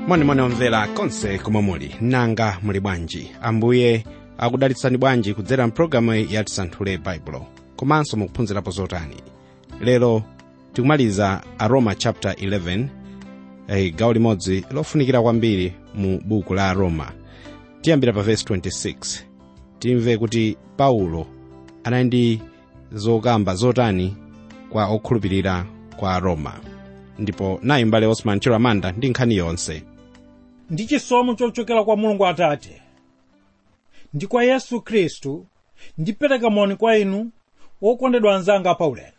monimoni omvera konse komwe muli nanga muli bwanji ambuye akudalitsani bwanji kudzera mpulogalamu ya tisanthule baibulo komanso mukuphunzirapo zotani lero tikumaliza aroma chapter 11 eh, gawo limodzi lofunikira kwambiri mu buku la aroma tiyambira pa verse 26 timve kuti paulo anali ndi zokamba zotani kwa okhulupirira kwa aroma ndipo nayi mbale osman chiramanda ndi nkhani yonse ndi chisomo chochokera kwa mulungu atate ndi kwa yesu khristu ndipereka moni kwa inu wokondedwa anzanga paulendo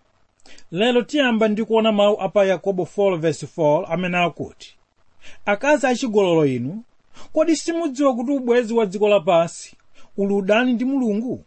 lero tiyamba ndi kuona mawu apa yakobo 4:4 amene akuti akazi achigololo inu kodi simudziwa kuti ubwezi wa dziko lapansi uli udani ndi mulungu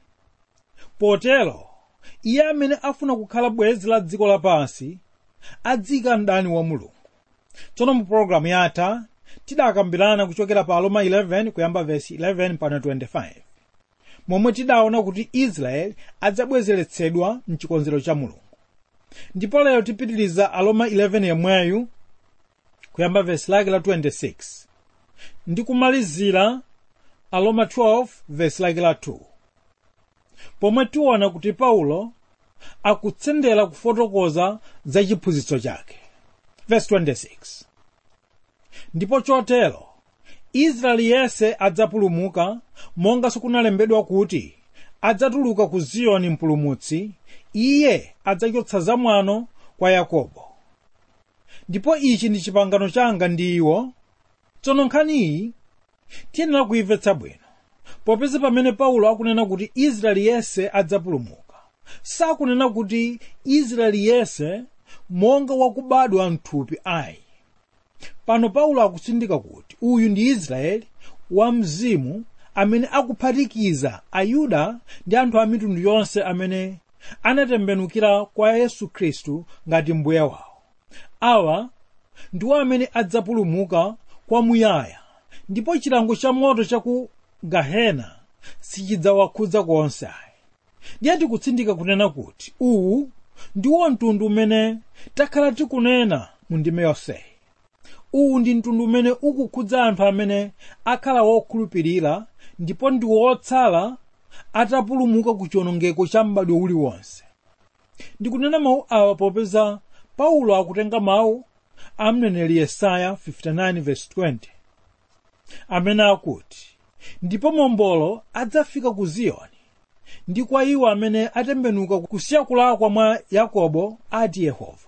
potero iye amene afuna kukhala bwezi la dziko lapansi adzika mdani wa mulungu tsono mu pologalamu yatha tidakambirana kuchokera pa aroma 11 kuyamba vesi 11 pana 25 momwe tidaona kuti israeli adzabwezeretsedwa mchikonzero cha mulungu ndipo lero tipitiriza aroma 11 yemweyu kuyamba vesi lake la 26 ndi kumalizira aroma 12 vesi lake la 2 pomwe tiona kuti paulo akutsendera kufotokoza za chiphunzitso chake verse 26 ndipo chotero israeli yense adzapulumuka monga sikunalembedwa kuti adzatuluka ku ziyoni mpulumutsi iye adzachotsa zamwano kwa yakobo ndipo ichi ndi chipangano changa ndi iwo tsono nkhaniyi tiyenera kuimvetsa bwino popeza pamene paulo akunena kuti israeli yense adzapulumuka sakunena kuti israeli yense monga wakubadwa mthupi ayi pano paulo akutsindika kuti uyu ndi israeli wa mzimu amene akuphatikiza ayuda ndi anthu a mitundu yonse amene anatembenukira kwa yesu khristu ngati mbuye wawo awa ndiwo amene adzapulumuka kwamuyaya ndipo chilango cha moto cha ku gahena sichidzawakhudza konse ayi ndiye tikutsindika kunena kuti uwu ndiwo mtundu umene takhala tikunena mu ndime yonseyi uwu ndi mtundu umene ukukhudza anthu amene akhala wokhulupirira ndipo ndi wotsala atapulumuka ku chiwonongeko cha m'badwo uliwonse ndikunena mawu awa popeza paulo akutenga mawu a mneneri yesaya 59:20 amene akuti ndipo mombolo adzafika ku ziyoni ndi kwa iwo amene atembenuka kusiya kulakwa mwa yakobo ati yehova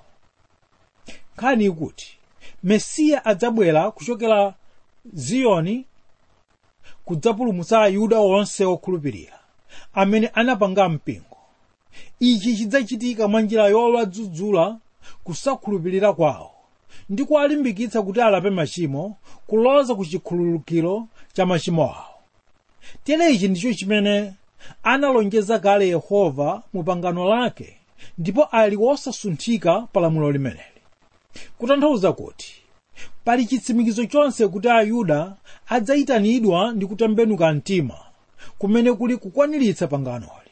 nkhani ikuti mesiya adzabwera kuchokera ziyoni kudzapulumutsa ayuda onse okhulupirira amene anapanga mpingo ichi chidzachitika mwa njira yowadzudzula kusakhulupirira kwawo ndi kuwalimbikitsa kuti alape machimo kuloza ku chikhululukiro cha machimo awo tere ichi ndicho chimene analonjeza kale yehova mu pangano lake ndipo ali wosasunthika pa lamulo limeneli kutanthauza kuti pali chitsimikizo chonse kuti ayuda adzayitanidwa ndi kutembenuka mtima kumene kuli kukwaniritsa panganoli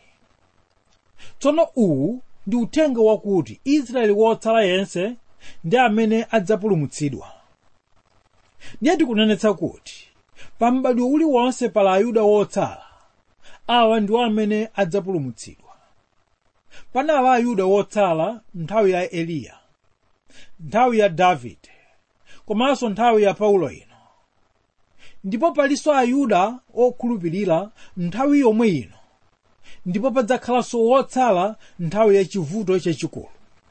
tsono uwu ndi uthenga wakuti israeli wotsala yense ndi amene adzapulumutsidwa ndiye tikunenetsa kuti pa m'badwo uliwonse pala ayuda wotsala awa ndiwo amene adzapulumutsidwa panali ayuda wotsala nthawi ya eliya nthawi ya davide komanso nthawi ya paulo ino ndipo palinso ayuda okhulupirira nthawi yomwe ino ndipo padzakhalanso wotsala nthawi ya chivuto chachikulu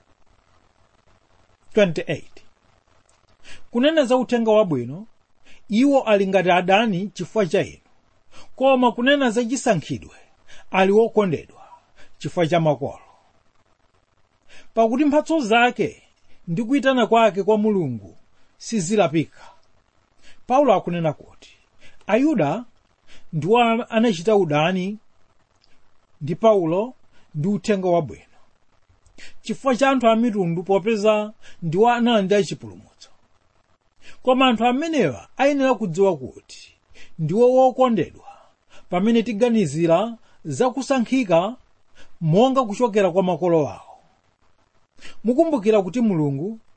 28 kunena za uthenga wabwino iwo ali ngati adani chifukwa cha inu koma kunena za chisankhidwe ali wokondedwa chifukwa cha makolo pakuti mphatso zake ndi kuyitana kwake kwa mulungu sizilapika paulo akunena kuti ayuda ndiwo anachita udani ndi paulo ndi uthenga wabwino chifukwa cha anthu a mitundu popeza ndiwo analandira chipulumutso koma anthu amenewa ayenera kudziwa kuti ndiwo wokondedwa pamene tiganizira zakusankhika monga kuchokera kwa makolo awo mukumbukira kuti mulungu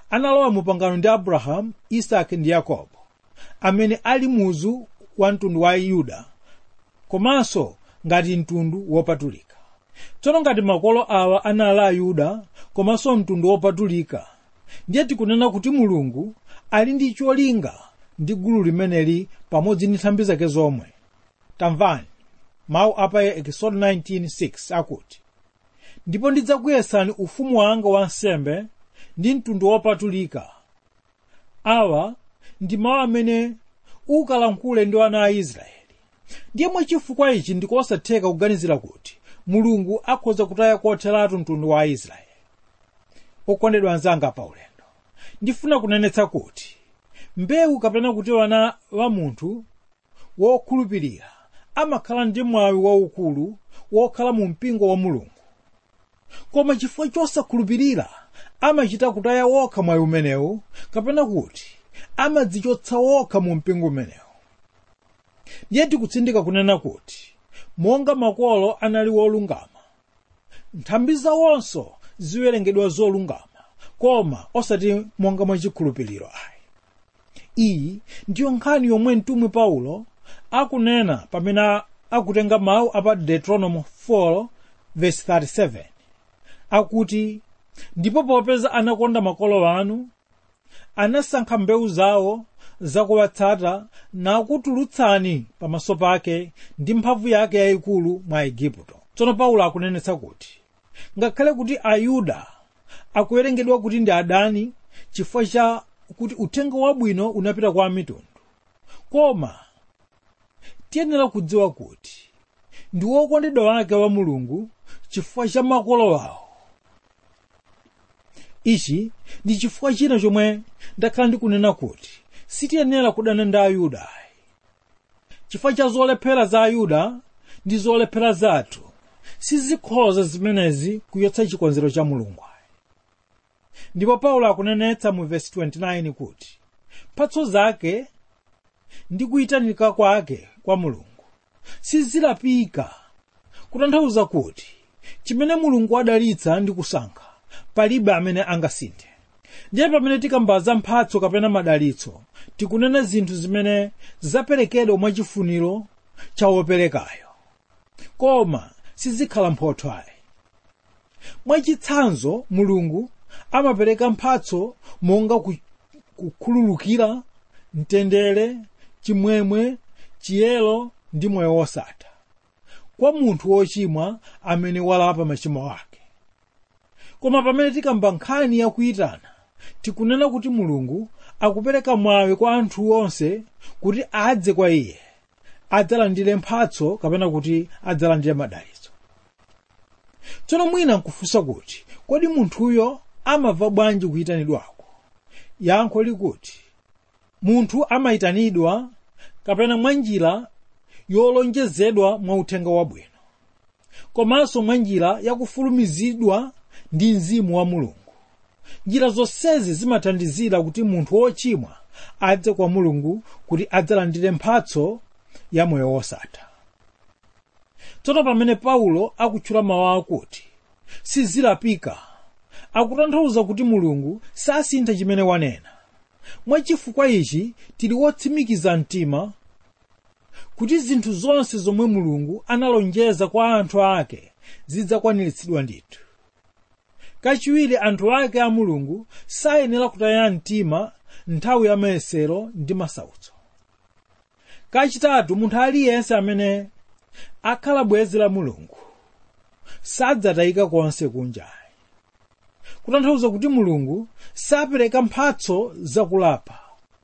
analowa mu pangano ndi abrahamu isake ndi yakobo amene ali muzu wa mtundu wa yuda komanso ngati mtundu wopatulika tsono ngati makolo awa anali ayuda komanso mtundu wopatulika ndiye tikunena kuti mulungu ali ndi cholinga ndi gulu limeneli pamodzi ndi nthambi zake zomwe tamvani mawu apa ekisodo 19:6 akuti ndipo ndidzakuyesani ufumu wanga wa nsembe ndi mtundu wopatulika awa ndi mawu amene ukalankhule ndi ana a israeli ndiye mwachifukwa ichi ndikosatheka kuganizira kuti mulungu akhoza kutaya kotheratu mtundu wa aisraeli okondedwa anzanga pa ulendo ndifuna kunenetsa kuti mbewu kapena kuti wana wa munthu wokhulupirira amakhala ndi mwawi waukulu wokhala mu mpingo wa mulungu koma chifukwa chosakhulupirira amachita kutaya wokha mwayi umenewu kapena kuti amadzichotsa wokha mu mpingo umenewu ndiye tikutsindika kunena kuti monga makolo anali wolungama nthambi zawonso ziwerengedwa zolungama koma osati monga mwachikhulupiriro ayi iyi ndiyo nkhani yomwe mtumwi paulo akunena pamene akutenga mawu apa deuteronomy 4 verse 37 akuti ndipo popeza anakonda makolo anu anasankha mbewu zawo zakuwatsata nakutulutsani pamaso pake ndi mphamvu yake yayikulu mwa igupto tsono paulo akunenetsa kuti ngakhale kuti ayuda akuwerengedwa kuti ndi adani chifukwa cha kuti uthenga wabwino unapita kwa mitundu koma tiyenera kudziwa kuti ndi wokondedwa wake wa mulungu chifukwa cha makolo wawo ichi ndi chifukwa china chomwe ndakhala ndikunena kuti sitiyenera kudana ndi ayuda ayi chifukwa cha zolephera za ayuda ndi zolephera zathu sizikhoza zimenezi kuyotsa chikonzero cha mulungu ayi ndipo paulo akunenetsa mu vesi 29 kuti mphatso zake ndi kuyitanika kwake kwa mulungu sizilapika kutanthauza kuti chimene mulungu adalitsa ndi kusankha palibe amene angasinthe ndiye pamene tikambaza mphatso kapena madalitso tikunena zinthu zimene zaperekedwa mwachifuniro cha woperekayo koma sizikhala mphotho ayi mwachitsanzo mulungu amapereka mphatso monga ku- kukhululukira mtendere chimwemwe chiyero ndi moyo wosatha kwa munthu wochimwa amene walapa machimo ake koma pamene tikamba nkhani yakuyitana tikunena kuti mulungu akupereka mwawi kwa anthu onse kuti adze kwa iye adzalandire mphatso kapena kuti adzalandire madalitso tsono mwina nkufunsa kuti kodi munthuyo amava bwanji kuyitanidwako yankho likuti munthu amayitanidwa kapena mwa njira yolonjezedwa mwa uthenga wabwino komanso mwa njira yakufulumizidwa ndi mzimu wa mulungu njira zonsezi zimathandizira kuti munthu wochimwa adze kwa mulungu kuti adzalandire mphatso ya moyo wosatha tsono pamene paulo akutchula mawu akuti sizilapika akutanthauza kuti mulungu sasintha chimene wanena mwachifukwa ichi tili wotsimikiza mtima kuti zinthu zonse zomwe mulungu analonjeza kwa anthu ake zidzakwaniritsidwa ndithu kachiwiri anthu ake a mulungu sayenera kutaya mtima nthawi ya mayesero ndi masautso kachitatu munthu aliyense amene akhala bwenzi la mulungu sadzatayika konse kunjayi kutanthauza kuti mulungu sapereka mphatso zakulapa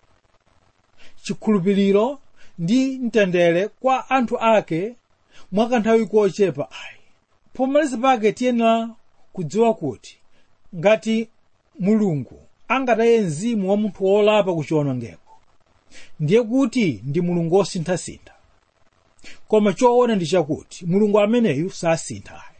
chikhulupiriro ndi mtendere kwa anthu ake mwakanthawi kochepa ayi pomaliza pake tiyenera kudziwa kuti ngati mulungu angataye mzimu wa munthu wolapa kuchiwonongeko ndiye kuti ndi mulungu wosinthasintha koma choona ndi chakuti mulungu ameneyu sasintha ayi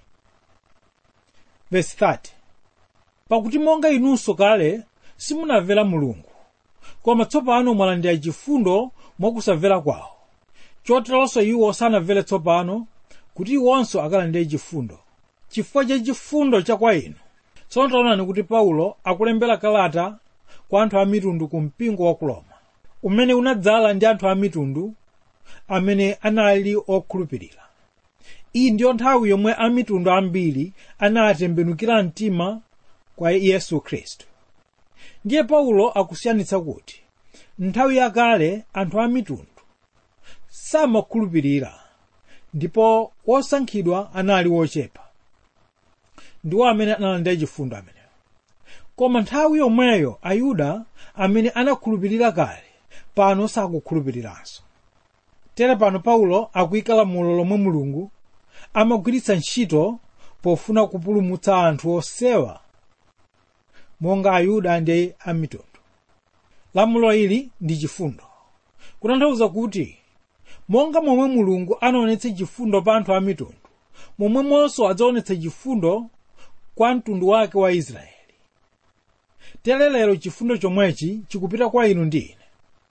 verse 30 pakuti monga inunso kale simunamvera mulungu koma tsopano mwalandira chifundo mwakusamvera kwawo choteronso iwo sanamvere tsopano kuti iwonso akalandire chifundo chifukwa cha chifundo cha kwa inu tsono taonani kuti paulo akulembera kalata kwa anthu a mitundu ku mpingo wa ku roma umene unadzala ndi anthu a mitundu amene anali okhulupirira iyi ndiyo nthawi yomwe a mitundu ambiri anatembenukira mtima kwa yesu khristu ndiye paulo akusiyanitsa kuti nthawi yakale anthu a mitundu samakhulupirira ndipo osankhidwa anali ochepa ndiwo amene analandira chifundo amenewo koma nthawi yomweyo ayuda amene anakhulupirira kale pano sakukhulupiriranso tere pano paulo akuyika lamulo lomwe mulungu amagwiritsa ntchito pofuna kupulumutsa anthu osewa monga ayuda ndi amitundu lamulo ili ndi chifundo kutanthauza kuti monga momwe mulungu anaonetsa chifundo pa anthu a mitundu momwemonso adzaonetsa chifundo kwa mtundu wake wa israeli tere lero chifundo chomwechi chikupita kwa inu ndi ine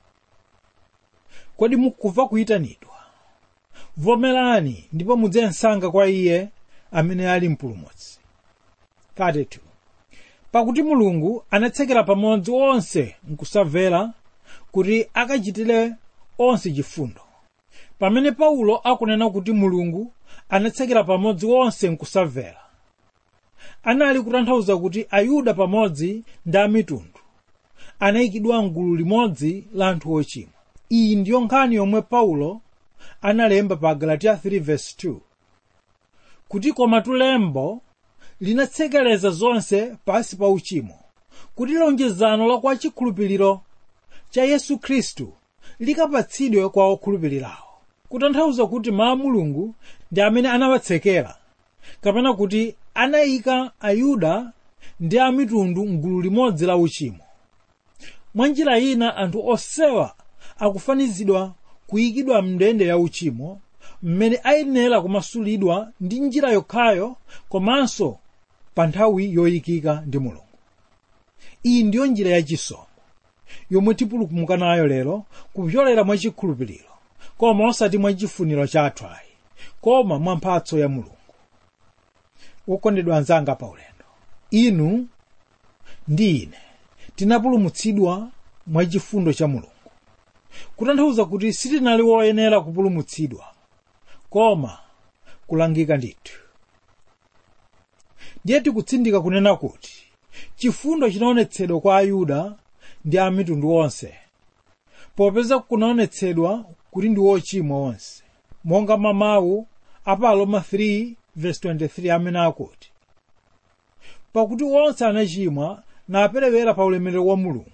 kodi mukumva kuyitanidwa vomerani ndipo mudze msanga kwa iye amene ali mpulumutsi 32 pakuti mulungu anatsekera pamodzi onse nkusamvera kuti akachitire onse chifundo pamene paulo akunena kuti mulungu anatsekera pamodzi onse nkusamvera anali kutanthauza kuti ayuda pamodzi ndi amitundu anayikidwa mgulu limodzi la anthu ochimwa iyi ndiyo nkhani yomwe paulo analemba pa galatiya 3:2 kuti koma tulembo linatsekereza zonse pansi pa uchimo kuti lonjezano la kwa chikhulupiriro cha yesu khristu likapatsidwe kwa okhulupirirawo kutanthauza kuti mawu a mulungu ndi amene anawatsekera kapena kuti anayika ayuda ndi amitundu mgulu limodzi la uchimo mwa njira ina anthu osewa akufanizidwa kuyikidwa mndende ya uchimo mmene ayenera kumasulidwa ndi njira yokhayo komanso pa nthawi yoyikika ndi mulungu iyi ndiyo njira yachisomo yomwe tipulumuka nayo lero kupyolera mwa chikhulupiriro koma osati mwa chifuniro chathu ayi koma mwa mphatso ya mulungu wokondedwa anzanga pa ulendo inu ndi ine tinapulumutsidwa mwa chifundo cha mulungu kutanthauza kuti sitinali woyenera kupulumutsidwa koma kulangika ndithu ndiye tikutsindika kunena kuti chifundo chinaonetsedwa kwa ayuda ndi a mitundu onse popeza kunaonetsedwa kuti ndi ochimwa onse monga mawu a pa aroma 3:23 amene akuti pakuti onse anachimwa naperewera pa ulemerero wa mulungu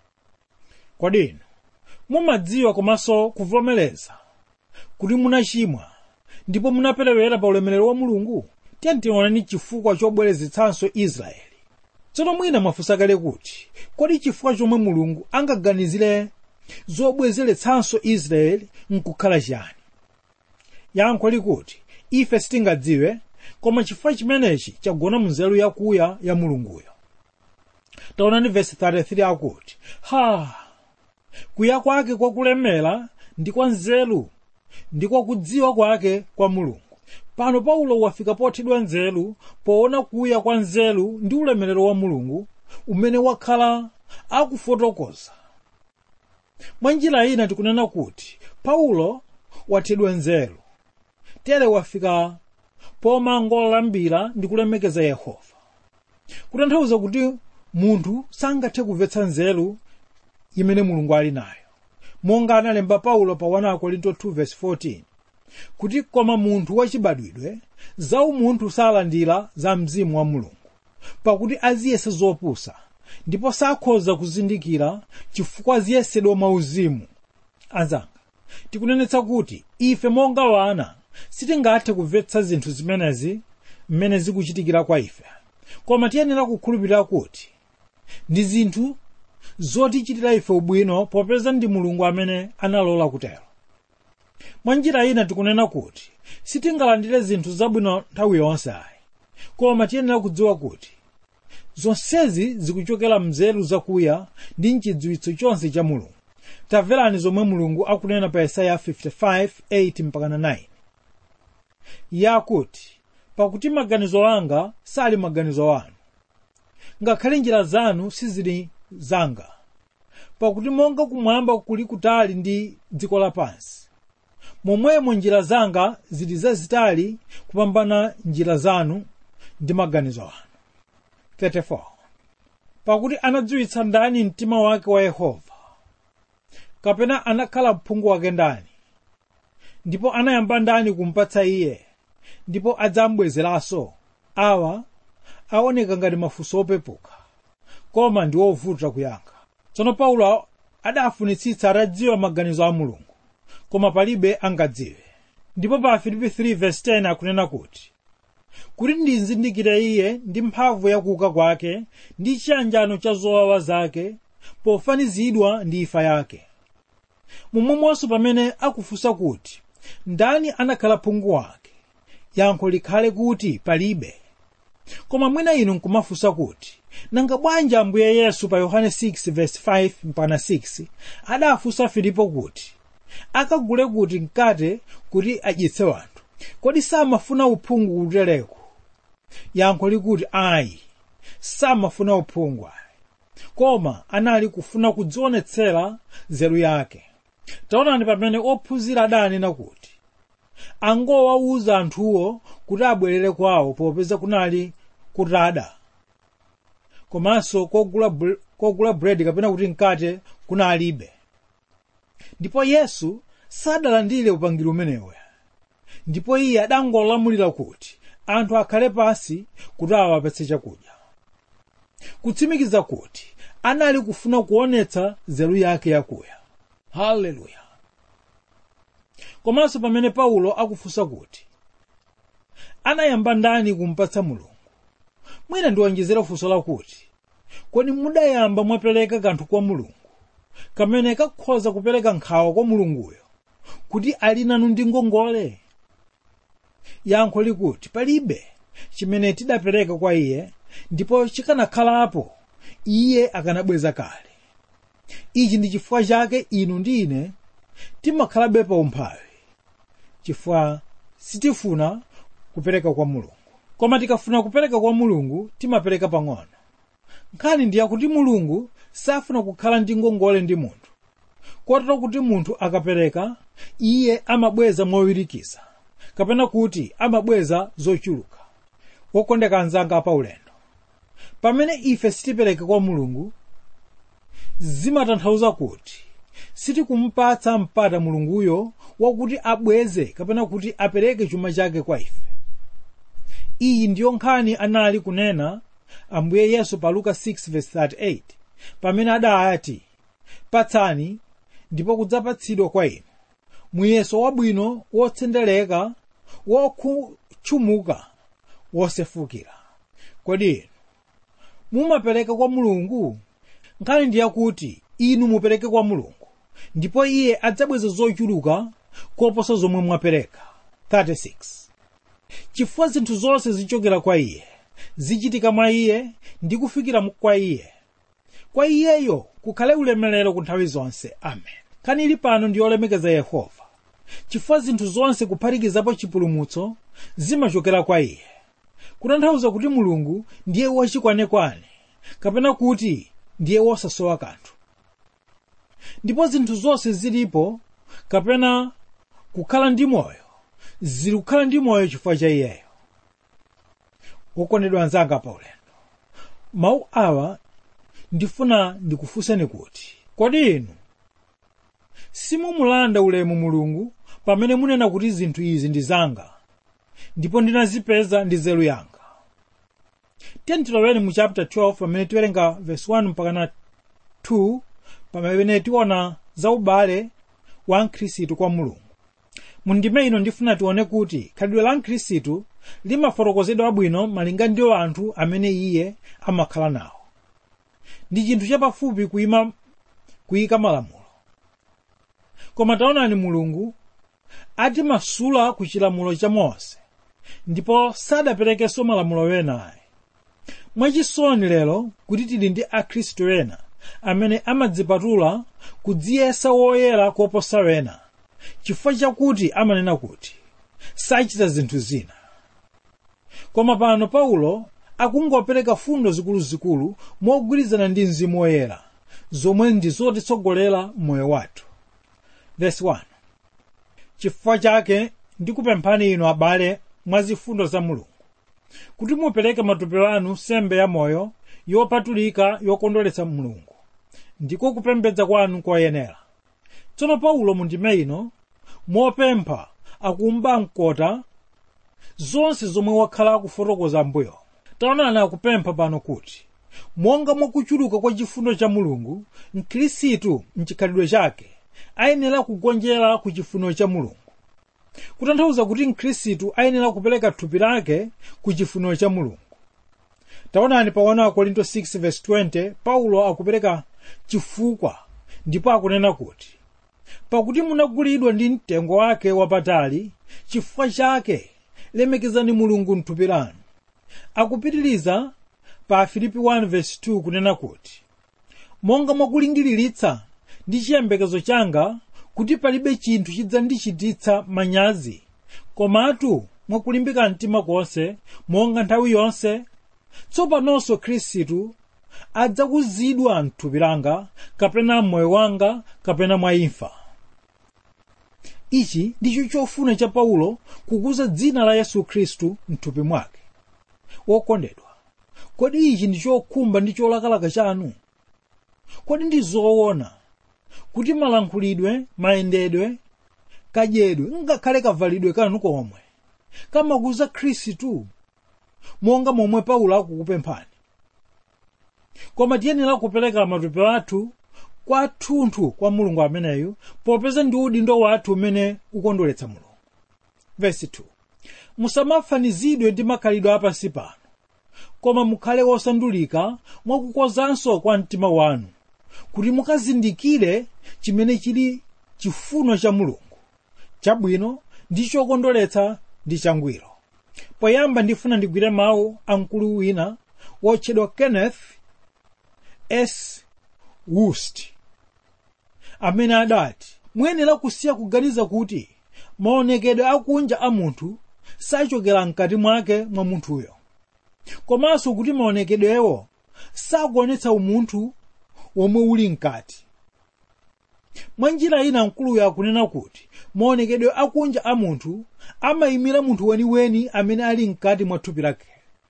kodi inu mumadziwa komanso kuvomereza kuti munachimwa ndipo munaperewera pa ulemerero wa mulungu tiye tioneni chifukwa chobwerezetsanso israeli tsono mwina mwafunsa kale kuti kodi chifukwa chomwe mulungu angaganizire zobwezeretsanso israeli nkukhala chiyani yankho likuti ife sitingadziwe koma chifukwa chimenechi chagona mu nzeru yakuya ya mulunguyo taonani vesi 33 akuti ha kuya kwake kwakulemera ndi kwa nzeru ndi kwa kudziwa kwake kwa mulungu pano paulo wafika pothedwa nzeru poona kuya kwa nzeru ndi ulemerero wa mulungu umene wakhala akufotokoza mwa njira ina tikunena kuti paulo wathedwa nzeru tere wafika pomangolambira ndi kulemekeza yehova kutanthauza kuti munthu sangathe kumvetsa nzeru imene mulungu ali nayo monga analemba paulo pa 1 korinto 2:14 kuti koma munthu wachibadwidwe za umunthu salandira za mzimu wa mulungu pakuti aziyesa zopusa ndipo sakhoza kuzindikira chifukwa aziyesedwa mwauzimu anzanga tikunenetsa kuti ife monga wana sitingathe kumvetsa zinthu zimenezi mmene zikuchitikira kwa ife koma tiyenera kukhulupirira kuti ndi zinthu zotichitira ife ubwino popeza ndi mulungu amene analola kutero mwa njira ina tikunena kuti sitingalandire zinthu zabwino nthawi yonse ayi koma tiyenera kudziwa kuti zonsezi zikuchokera mnzeru zakuya ndi mchidziwitso chonse cha mulungu tamverani zomwe mulungu akunena pa yesaya 55:8-9 yakuti pakuti maganizo anga sali maganizo anu ngakhale njira zanu sizili zanga pakuti monga kumwamba kuli kutali ndi dziko lapansi momwemo njira zanga zili zazitali kupambana njira zanu ndi maganizo anu 34 pakuti anadziwitsa ndani mtima wake wa yehova kapena anakhala mphungu wake ndani ndipo anayamba ndani kumpatsa iye ndipo adzambwezeranso awa aoneka ngati mafunso opepuka koma ndi ovuta kuyankha tsono paulo adafunitsitsa atadziwa maganizo a mulungu koma palibe angadziwe ndipo pa filipi 3:10 akunena kuti kuti ndizindikire iye ndi mphamvu yakuuka kwake ndi chiyanjano cha zowawa zake pofanizidwa ndi imfa yake momwemonso pamene akufunsa kuti ndani anakhala phungu wake yankho likhale kuti palibe koma mwina inu nkumafunsa kuti nanga bwanji ambuye yesu pa yohane 6:5 mpaka 6 adafunsa filipo kuti akagule kuti mkate kuti adyetse wanthu kodi samafuna uphungu kutereko yankho likuti ayi samafuna uphungu ayi koma anali kufuna kudzionetsera nzeru yake taonani pamene ophunzira adanena kuti angowawuza anthuwo kuti abwerere kwawo popeza kunali kutada komanso kogula, bre- kogula buledi kapena kuti mkate kunalibe ndipo yesu sadalandire upangiri umenewo ndipo iye adangolamulira kuti anthu akhale pansi kuti awapatse chakudya kutsimikiza kuti anali kufuna kuonetsa nzeru yake yakuya haleluya komanso pamene paulo akufunsa kuti anayamba ndani kumpatsa mulungu mwina ndiwonjezera funso lakuti kodi mudayamba mwapereka kanthu kwa mulungu kamene kakhoza kupereka nkhawa kwa mulunguyo kuti ali nanu ndi ngongole yankho likuti palibe chimene tidapereka kwa iye ndipo chikanakhalapo iye akanabweza kale ichi ndi chifukwa chake inu ndi ine timakhalabe pa umphawi chifukwa sitifuna kupereka kwa mulungu koma tikafuna kupereka kwa mulungu timapereka pang'ono nkhani ndi yakuti mulungu safuna kukhala ndi ngongole ndi munthu kotero kuti munthu akapereka iye amabweza mowirikiza kapena kuti amabweza zochuluka wokondeka anzanga pa ulendo pamene ife sitipereka kwa mulungu zimatanthauza kuti sitikumpatsa mpata mulunguyo wakuti abweze kapena kuti apereke chuma chake kwa ife iyi ndiyo nkhani anali kunena ambuye yesu pa luka 6:38 pamene adati patsani ndipo kudzapatsidwa kwa inu muyeso wabwino wotsendereka wotchumuka wosefukira kodi inu mumapereka kwa mulungu nkhani ndi yakuti inu mupereke kwa mulungu ndipo iye adzabweza zochuluka koposa zomwe mwapereka 36 chifukwa zinthu zonse zichokera kwa iye zichitika mwa iye ndi kufikira kwa iye kwa iyeyo kukhale ulemerero ku nthawi zonse amen nkhani ili pano ndi yolemekeza yehova chifukwa zinthu zonse kuphatikizapo chipulumutso zimachokera kwa iye kutanthauza kuti mulungu ndiye wachikwanekwane kapena kuti ndiye wosasowa kanthu ndipo zinthu zonse zilipo kapena kukhala ndi moyo zili kukhala ndi moyo chifukwa cha iyeyo wokondedwa anzanga pa ulendo mawu awa ndifuna ndikufunseni kuti kodi inu simumulanda ulemu mulungu pamene munena kuti zinthu izi ndi zanga ndipo ndinazipeza ndi nzeru yanga tentiloweni mu chapter 12 pamene tiwerenga verse 1 mpaka na 2 pamene tiona za ubale wa mkhristu kwa mulungu mu ndime ino ndifuna tione kuti khalidwe la mkhristu limafotokozedwa bwino malinga ndi anthu amene iye amakhala nawo ndi chinthu chapafupi kuyima kuyika malamulo koma taonani mulungu atimasula ku chilamulo cha mose ndipo sadaperekenso malamulo wena ayi mwachisoni lero kuti tili ndi akhristu ena amene amadzipatula kudziyesa woyera koposa wena chifukwa chakuti amanena kuti sachita zinthu zina koma pano paulo akungopereka fundo zikuluzikulu mogwirizana ndi mzimu woyera zomwe ndi zotitsogolera m'moyo wathu verse 1 chifukwa chake ndikupemphani inu abale mwa zifundo za mulungu kuti mupereke matupi anu sembe ya moyo yopatulika yokondweretsa mulungu ndiko kupembedza kwanu koyenera tsono paulo mu ndime ino mopempha akumba mkota zonse zomwe wakhala akufotokoza mbuyo taonani akupempha pano kuti monga mwakuchuluka kwa chifundo cha mulungu mkhristu mchikhalidwe chake ayenera kugonjera ku chifuniro cha mulungu kutanthauza kuti mkhristu ayenera kupereka thupi lake ku chifuniro cha mulungu taonani pa 1 korinto 6:20 paulo akupereka chifukwa ndipo akunena kuti pakuti munagulidwa ndi mtengo wake wapatali chifukwa chake lemekezani mulungu mthupi lanu akupitiriza pa filipi 1:2 kunena kuti monga mwakulingiriritsa ndi chiyembekezo changa kuti palibe chinthu chidzandichititsa manyazi komatu mwakulimbika mtima konse monga nthawi yonse tsopanonso khristu adzakuzidwa mthupi langa kapena m'moyo wanga kapena mwa imfa ichi ndicho chofuna cha paulo kukuza dzina la yesu khristu mthupi mwake wokondedwa kodi ichi ndi chokhumba ndi cholakalaka chanu kodi ndi zoona kuti malankhulidwe mayendedwe kadyedwe ngakhale kavalidwe kanu komwe kamakuza khristu monga momwe paulo akukupemphani koma tiyenera kupereka matupi athu kwathunthu kwa mulungu ameneyu popeza ndi udindo wathu umene ukondweretsa mulungu vesi 2 musamafanizidwe ndi makhalidwe apansi pano koma mukhale wosandulika mwakukozanso kwa mtima wanu kuti mukazindikire chimene chili chifuno cha mulungu chabwino ndi chokondweretsa ndi changwiro poyamba ndifuna ndigwire mawu a mkulu wina wotchedwa kenneth s wust amene adati muyenera kusiya kuganiza kuti maonekedwe akunja a munthu sachokera mkati mwake mwa munthuyo komanso kuti maonekedwewo sakuonetsa umunthu womwe uli mkati mwa njira ina mkuluyo akunena kuti maonekedwe akunja a munthu amayimira munthu weniweni amene ali mkati mwa thupi lake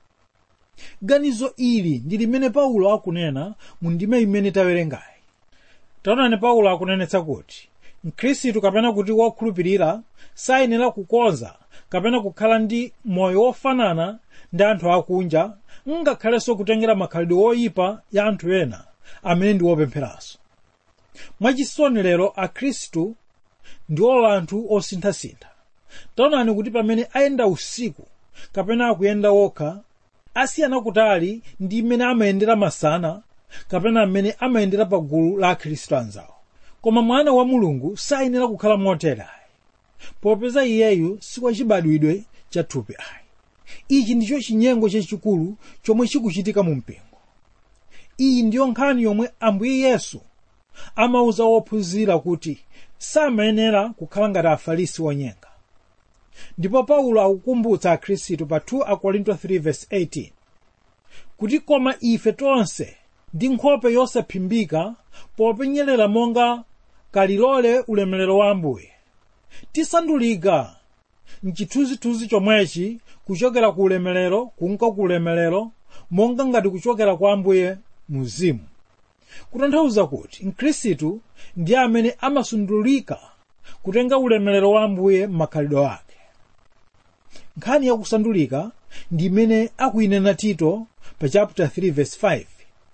ganizo ili ndi limene paulo akunena mu ndime imene tawerengayi taonani paulo akunenetsa kuti mkhristu kapena kuti wokhulupirira sayenera kukonza kapena kukhala ndi moyo wofanana ndi anthu akunja ngakhalenso kutengera makhalidwe woyipa ya anthu ena amene ndi wopempheranso mwachisoni lero akhristu ndiwo anthu osinthasintha taonani kuti pamene ayenda usiku kapena akuyenda wokha asiyana kutali ndi mmene amayendera masana kapena amene amayendera pa gulu la akhristu anzawo koma mwana wa mulungu sayenera kukhala motere ayi popeza iyeyu sikwachibadwidwe cha thupi ayi ichi ndicho chinyengo chachikulu chomwe chikuchitika mu mpingo iyi ndiyo nkhani yomwe ambuye yesu amauza wophunzira kuti samayenera kukhala ngati afarisi wonyenga ndipo paulo akukumbutsa akhristu pa 2 akorinto 3:18 kuti koma ife tonse ndi nkhope yosaphimbika popenyerera monga kalilole ulemerero wa ambuye tisandulika mchithunzithunzi chomwechi kuchokera ku ulemerero kunka ku ulemerero monga ngati kuchokera kwa ambuye muzimu kutanthauza kuti mkhristu ndi amene amasundulika kutenga ulemerero wa ambuye m'makhalidwe ake nkhani yakusandulika ndi imene akuyinena tito pa chapter 3 verse 5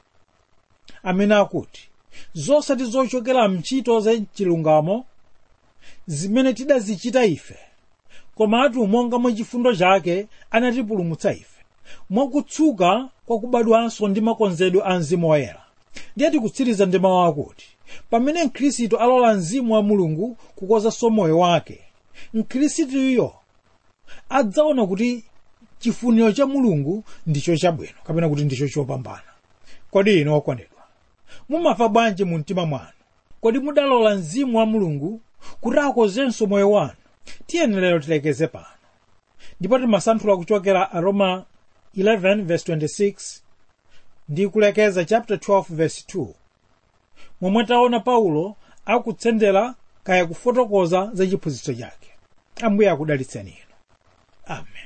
amene akuti zosati zochokera mchito za chilungamo zimene tidazichita ife komatu monga mwa chifundo chake anatipulumutsa ife mwakutsuka kwa kubadwanso ndi makonzedwe a mzimu woyera ndiye tikutsiriza ndi mawu akuti pamene mkhristu alola mzimu wa mulungu kukozanso moyo wake mkhristuyo adzaona kuti chifuniro cha mulungu ndicho chabwino kapena kuti ndicho chopambana kodi inu okondedwa mumafa bwanji mu mtima mwanu kodi mudalola mzimu wa mulungu kuti akozenso moyo wanu tiyeni lero tilekeze pano ndipo timasanthula kuchokera aroma 11 verse 26 ndi kulekeza chapter 12 verse 2 momwe taona paulo akutsendera kaya kufotokoza za chiphunzitso chake ambuye akudalitseni inu amen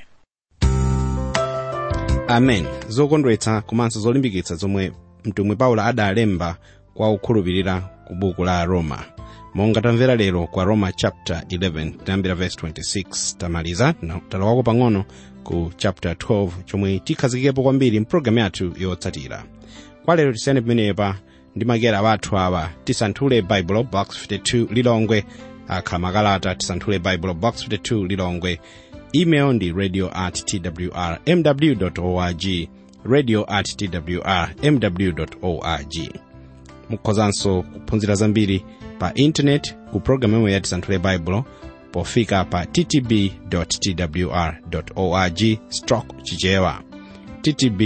amen zokondwetsa komanso zolimbikitsa zomwe mtumwi paulo adalemba kwa okhulupirira ku buku la roma monga tamvera lero kwa roma chapter 11 tayambira verse 26 tamaliza na talowako pang'ono ku chapter 12 chomwe tikhazikikepo kwambiri mpulogalamu yathu yotsatira kwa lero tisiyane pamenepa ndi makera wathu awa tisanthule bible box 52 lilongwe akhala makalata tisanthule bible box 52 lilongwe email ndi radio at twr mw org radio at twr mw org mukhozanso kuphunzira zambiri pa intanet ku programu imwe ya tisanthule bible pofika pa ttb twr org stroke chichewa ttb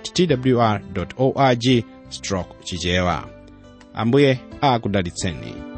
twr org stroke chichewa ambuye akudalitseni